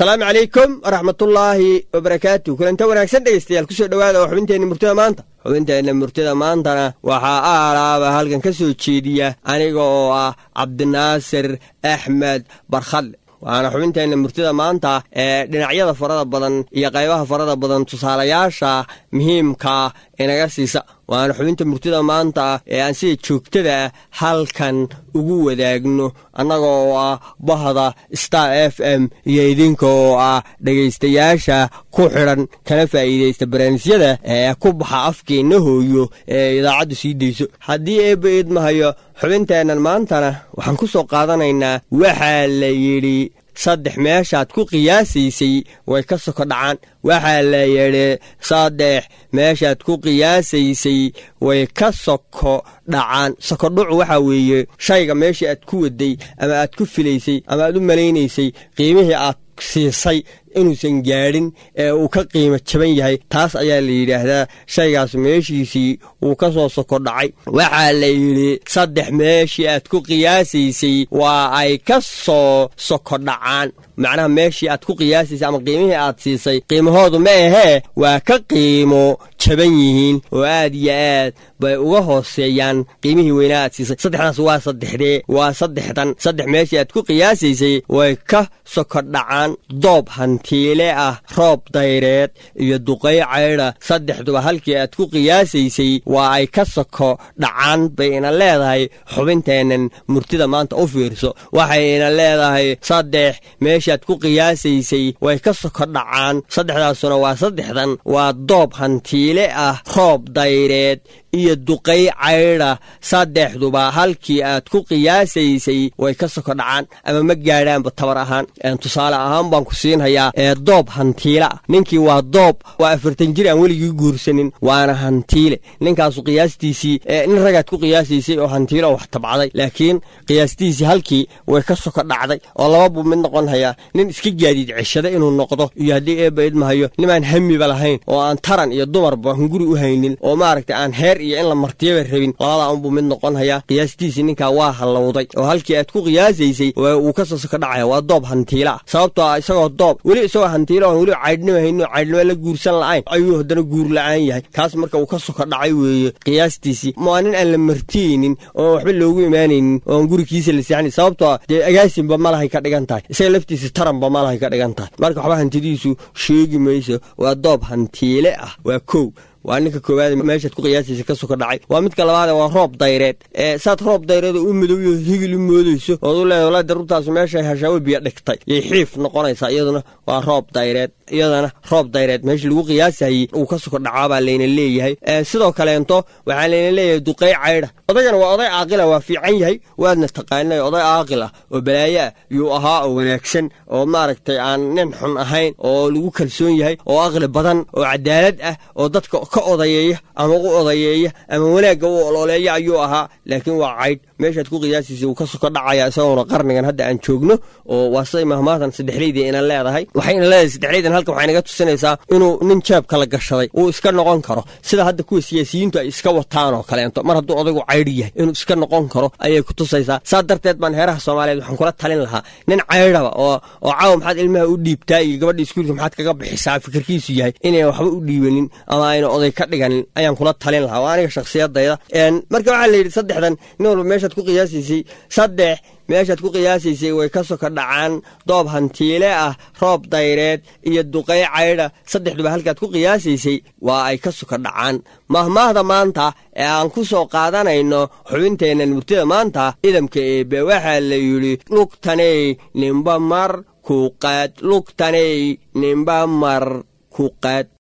asalaamu calaykum waraxmatullaahi wabarakaatu kulanta wanaagsan dhegeystayaal kusoo dhowaada oo xubinteenna murtida maanta xubinteenna murtida maantana waxaa aalaaba halkan ka soo jeediya aniga oo ah cabdinaasir axmed barkhadle waana xubinteenna murtida maanta ee dhinacyada farada badan iyo qaybaha farada badan tusaalayaasha muhiimka inaga siisa waana xubinta murtida maanta ee aan sida joogtada halkan ugu wadaagno annaga oo ah bahda star f m iyo idinka oo ah dhegaystayaasha ku xidhan kana faa'iidaysta barnaamijyada ee ku baxa afkeenna hooyo ee idaacaddu sii dayso haddii eebba idmahayo xubinteennan maantana waxaan ku soo qaadanaynaa waxaa la yidhi saddex meeshaad ku qiyaasaysay way ka soko dhacaan waxaa la yidhi saddex meeshaad ku qiyaasaysay way ka soko dhacaan sokodhucu waxaa weeye shayga meeshii aad ku waday ama aad ku filaysay ama aad u malaynaysay qiimihii aad siisay inuusan gaadhin ee uu ka qiimo jaban yahay taas ayaa la yidhaahdaa shaygaas meeshiisii wuu ka soo soko dhacay waxaa la yidhi saddex meeshii aad ku qiyaasaysay waa ay ka soo soko dhacaan macnaha meeshii aad ku qiyaasaysay ama qiimihii aad siisay qiimahoodu ma ahee waa ka qiimo jaban yihiin oo aad iyo aad bay uga hooseeyaan qiimihii weynaa aad siisay saddexdaas waa saddexdee waa saddexdan saddex meeshii aad ku qiyaasaysay way ka soko dhacaan doob hantiile ah roob dayreed iyo duqay caydha saddexduba halkii aad ku qiyaasaysay waa ay ka soko dhacaan bay ina leedahay xubinteennan murtida maanta u fiirso waxay ina leedahay saddex meeshaad ku qiyaasaysay way ka soko dhacaan saddexdaasuna waa saddexdan waa doob hantiile ah roob dayreed iyo duqay caydha saddexduba halkii aad ku qiyaasaysay way ka soko dhacaan ama ma gaadhaanba tabar ahaan tusaale ahaan baan ku siinhayaa ee doob hantiile ah ninkii waa doob waa afartan jir aan weligii guursanin waana hantiile ninkaasu qiyaastiisii nin ragaad ku qiyaasaysay oo hantiile oo wax tabcaday laakiin qiyaastiisii halkii way ka soko dhacday oo laba buu mid noqon hayaa nin iska gaadiid ceshada inuu noqdo iyo haddii eebba idmahayo nimaan hamiba lahayn oo aan taran iyo dumarba hunguri u haynin oo maaragtay aan heer iyo in la martiyaba rabin labadaa unbuu mid noqon hayaa qiyaastiisii ninkaa waa hallowday oo halkii aad ku qiyaasaysay wuu ka soo soko dhacaya waa doob hantiila ah sababtoo ah isagoo doob weli isagoo hantiila oon weli caydhnimo hayno caydhnimo la guursan la'ayn ayuu haddana guur la'aan yahay kaas marka uu ka soko dhacay weeye qiyaastiisii waa nin aan la martiyeynin oon waxba loogu imaanaynin oon gurigiisa la seexanayn sababtoo ah dee agaasinba malahay ka dhigan tahay isaga laftiisa taranba malahay ka dhigan tahay marka waxba hantidiisu sheegi mayso waa doob hantiile ah waa kow waa ninka koowaad meeshaad ku qiyaasaysa ka soko dhacay waa midka labaade waa roob dayreed ee saad roob dayreed u midowyo higil u moodayso ood u leedahay walaa daruurtaasu meeshay hashaawe biyo dhigtay yay xiif noqonaysaa iyaduna waa roob dayreed iyadana roob dayreed meeshii lagu qiyaasayey uu ka soko dhacaabaa layna leeyahay sidoo kaleento waxaa layna leeyahay duqay caydha odaygana waa oday caaqila waa fiican yahay waadna taqaanay oday caaqil ah oo balaayo ah yuu ahaa oo wanaagsan oo maaragtay aan nin xun ahayn oo lagu kalsoon yahay oo aqli badan oo cadaalad ah oo dadka ka odayeeya ama u odayeeya ama wanaagga u ololeeya ayuu ahaa laakiin waa caydh meeshaad ku qiyaasiisa uu ka soko dhacaya isagoona qarnigan hadda aan joogno oo waa siday mahmaatan saddexleydii ina leedahay waxay ina leedahay saddexleydan halkan waxay naga tusinaysaa inuu nin jeebka la gashaday uu iska noqon karo sida hadda kuwa siyaasiyiintu ay iska wataan oo kaleento mar hadduu odaygu caydhi yahay inuu iska noqon karo ayay ku tusaysaa saa darteed baan heeraha soomaaliyeed waxaan kula talin lahaa nin caydhaba oo oo caawa maxaad ilmaha u dhiibtaa iyo gabadha iskuulka maxaad kaga bixisaa fikirkiisu yahay inay waxba u dhiibanin ama ayna oday ka dhiganin ayaan kula talin lahaa waa aniga shakhsiyadayda marka waxaa la yidhi saddexdan nin walba meeshaad ku qiyaasaysay saddex meeshaad ku qiyaasaysay way ka soko dhacaan doob hantiile ah roob dayreed iyo duqay caydha saddexduba halkaad ku qiyaasaysay waa ay ka soko dhacaan mahmaahda maanta ee aan ku soo qaadanayno xubinteennan murtida maanta idamka eebe waxaa la yidhi lugtaney nimba mar ku qaad lugtaney nimba mar ku qaad